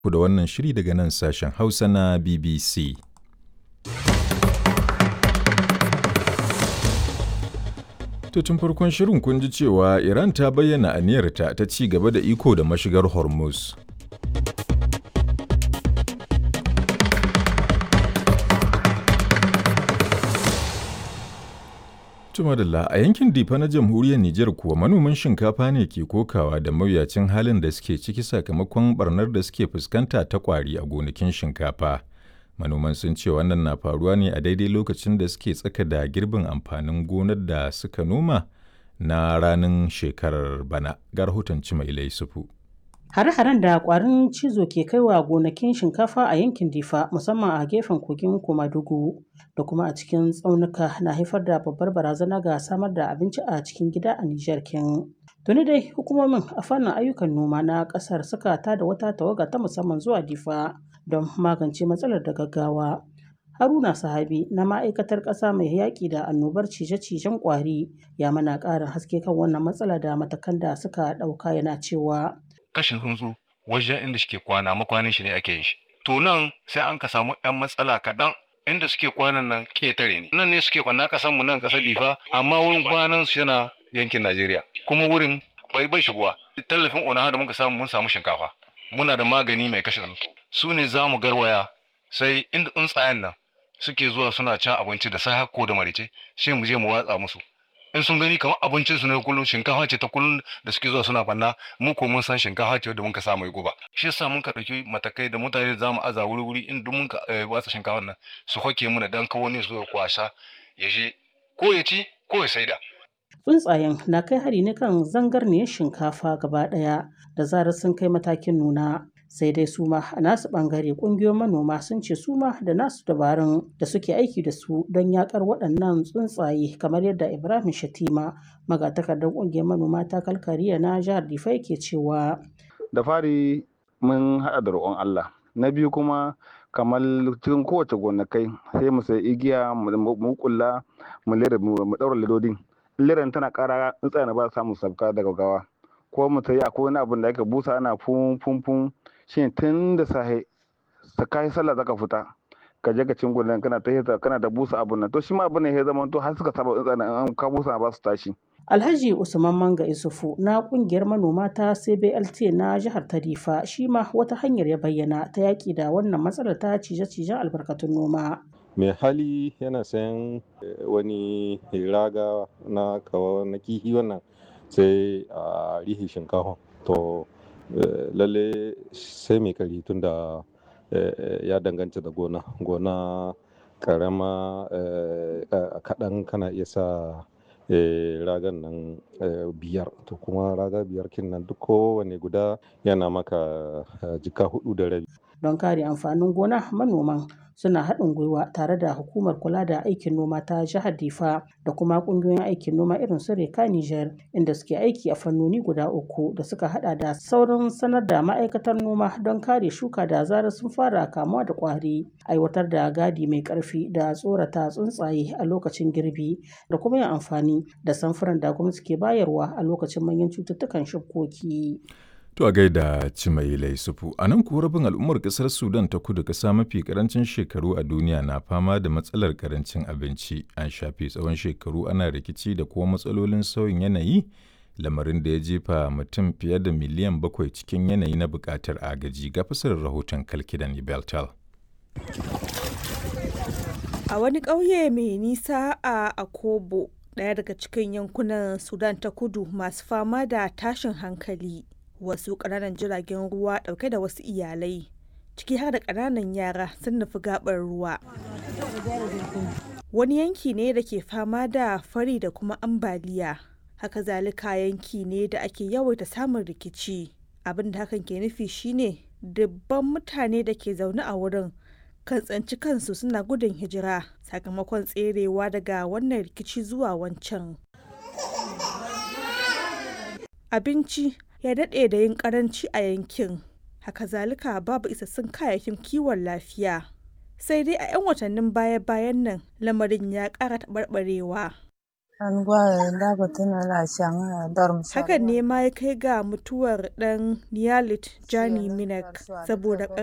ku da wannan shiri daga nan sashen Hausa na BBC. To tun farkon shirin kun ji cewa Iran ta bayyana aniyarta ta ci gaba da iko da mashigar Hormuz. Tumadalla a yankin Difa na jamhuriyar Nijar kuwa manoman shinkafa ne ke kokawa da mawuyacin halin da suke ciki sakamakon barnar da suke fuskanta ta kwari a gonakin shinkafa. Manoman sun ce wannan na faruwa ne a daidai lokacin da suke tsaka da girbin amfanin gonar da suka noma na ranar shekarar bana. Ga rahoton Cimailai Sufu. Hare-haren da kwarin cizo ke kaiwa gonakin shinkafa a yankin Difa musamman a gefen kogin Komadugu da kuma a cikin tsaunuka na haifar da babbar barazana ga samar da abinci a cikin gida a Nijar kin. Tuni dai hukumomin a fannin ayyukan noma na kasar suka tada wata tawaga ta musamman zuwa Difa don magance matsalar da gaggawa. Haruna Sahabi na ma'aikatar ƙasa mai yaƙi da annobar cije-cijen ƙwari ya mana ƙarin haske kan wannan matsala da matakan da suka ɗauka yana cewa. kashin tsuntsu wajen inda suke kwana makwanin shi ne ake yin shi to nan sai an ka samu yan matsala kaɗan inda suke kwanan nan ketare ne nan ne suke kwana kasan mu nan kasar difa amma wurin kwanan su yana yankin najeriya kuma wurin bai bai shigowa tallafin ona da muka samu mun samu shinkafa muna da magani mai kashe tsuntsu su ne za mu garwaya sai inda tsuntsayen nan suke zuwa suna cin abinci da sai ko da marice sai mu je mu watsa musu in sun gani kamar abincin su ne kullum shinkafa ce ta kullum da suke zuwa suna banna mu ko mun san shinkafa ce da muka sa mai guba shi yasa mun ka dauki matakai da mutane za mu aza wuri wuri in duk mun ka watsa shinkafa nan su hoke mu da dan kawo ne su kwasa ya je ko ya ci ko ya saida tsuntsayen na kai hari ne kan zangarniyar shinkafa gaba daya da zarar sun kai matakin nuna sai dai su ma a nasu bangare kungiyoyin manoma sun ce su ma da nasu dabarun da suke aiki da su don yakar waɗannan tsuntsaye kamar yadda ibrahim shatima magatakardar kungiyar manoma ta kalkariya na jihar difai ke cewa da fari mun haɗa da roƙon allah na biyu kuma kamar cikin kowace gonakai sai mu sai igiya mu kulla mu lera mu ɗaura ledodin liran tana ƙara tsuntsaye ba samu sabka daga gawa ko mu sai akwai wani abin da aka busa ana fun fun fun shine tun da sahe ta kai sallah zaka fita ka je ka cin gudan kana ta kana da busa abun nan to shi ma abun ne ya zama to har suka saba tsana an ka busa ba su tashi Alhaji Usman Manga Isufu na kungiyar manoma ta CBLT na jihar Tarifa shi ma wata hanyar ya bayyana ta yaki da wannan matsalar ta cije-cijen albarkatun noma. mai hali yana sayan wani raga na kawo na kihi wannan sai a rihi shinkafa to lalle sai mai kari tun da ya danganta da gona gona karama kaɗan kana iya sa ragan nan biyar to kuma raga biyar kin nan duk kowane guda yana maka jika hudu da rabi don kare amfanin gona manoman suna haɗin gwiwa tare da hukumar kula da aikin noma ta jihar difa da kuma ƙungiyoyin aikin noma irin su reka niger inda suke aiki a fannoni guda uku da suka hada da saurin sanar da ma'aikatar noma don kare shuka da zarar sun fara kamuwa da ƙwari aiwatar da gadi mai ƙarfi da tsorata tsuntsaye a lokacin girbi da kuma yin amfani da samfuran da gwamnati ke bayarwa a lokacin manyan cututtukan shukoki. To a gaida Cimailai Sufu, a nan kuwa rabin al'ummar ƙasar Sudan ta kudu ƙasa mafi ƙarancin shekaru a duniya na fama da matsalar ƙarancin abinci. An shafe tsawon shekaru ana rikici da kuma matsalolin sauyin yanayi, lamarin da ya jefa mutum fiye da miliyan bakwai cikin yanayi na buƙatar agaji ga fasarar rahoton Kalkidan Beltal. A wani ƙauye mai nisa a Akobo, ɗaya daga cikin yankunan Sudan ta kudu masu fama da tashin hankali. wasu ƙananan jiragen ruwa ɗauke da wasu iyalai ciki har da ƙananan yara sun nufi gaɓar ruwa wani yanki ne da ke fama da fari da kuma ambaliya haka zalika yanki ne da ake yawaita samun rikici abin da hakan ke nufi shine dubban mutane da ke zaune a wurin kan tsanci kansu suna gudun hijira sakamakon tserewa daga wannan rikici zuwa wancan abinci ya daɗe da yin ƙaranci a yankin haka zalika babu isassun kayayyakin kiwon lafiya sai dai a 'yan watannin baya-bayan nan lamarin ya ƙara taɓarɓarewa Hakan ne ma ya kai ga mutuwar ɗan Niyalit Jani Minak saboda